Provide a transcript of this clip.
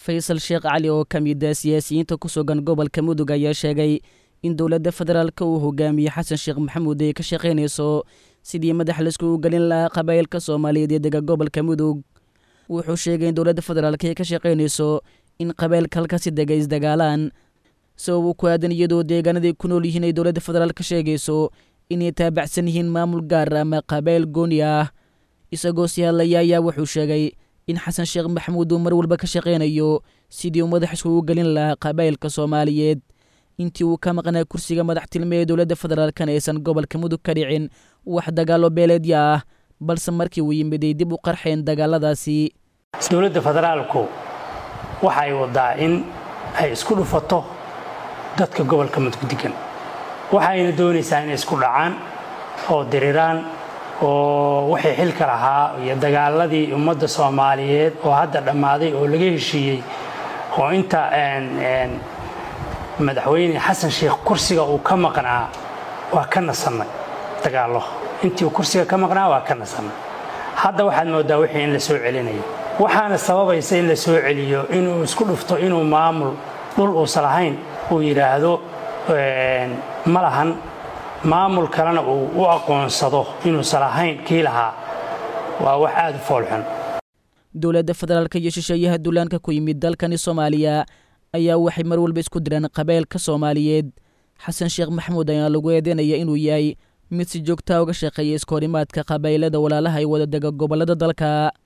faysal sheekh cali oo ka mid ah siyaasiyiinta ku sugan gobolka mudug ayaa sheegay in dowladda federaalka uu hogaamiye xasan sheekh maxamuud ay ka shaqaynayso sidii madax laiskugu gelin lahaa qabaa'ilka soomaaliyeed ee dega gobolka mudug wuxuu sheegay in dowladda federaalka ay ka shaqaynayso in qabaa'ilka halkaasi dega isdagaalaan sabab uu ku aadan iyadoo deegaanaday ku nool yihiin ay dowladda federaal ka sheegayso inay taabacsan yihiin maamul gaar ama qabaa'il gooni ah isagoo si hadlaya ayaa wuxuu sheegay in xasan sheekh maxamuud uu mar walba ka shaqaynayo sidii uu madax iskugu gelin lahaa qabaa'ilka soomaaliyeed intii uu ka maqnaa kursiga madaxtilme ee dowladda federaalkana aysan gobolka mudug ka dhicin wax dagaalo beeleedya ah balse markii uu yimid ay dib u qarxeen dagaaladaasi dowladda federaalku waxay wadaa in ay isku dhufato dadka gobolka mudug degan waxayna doonaysaa inay isku dhacaan oo diriraan oo wixii xilka lahaa iyo dagaaladii ummadda soomaaliyeed oo hadda dhammaaday oo laga heshiiyey oo inta madaxweyne xasan sheekh kursiga uu ka maqnaa waa ka nasannay dagaallo intii uu kursiga ka maqnaa waa ka nasannay hadda waxaad mooddaa wixii in la soo celinayo waxaana sababaysa in la soo celiyo inuu isku dhufto inuu maamul dhul uusan lahayn uu yidhaahdo ma lahan maamul kalena uu u aqoonsado inuusan lahayn kii lahaa waa wax aada u foolxun dowladda federaalka iyo shisheeyaha duulaanka ku yimid dalkani soomaaliya ayaa waxay mar walba isku diraan qabaa'ilka soomaaliyeed xasan sheekh maxamuud ayaa lagu eedeynaya inuu yahay mid si joogtaa uga shaqeeya iskahorimaadka qabaa'ilada walaalaha ay wada dega gobollada dalka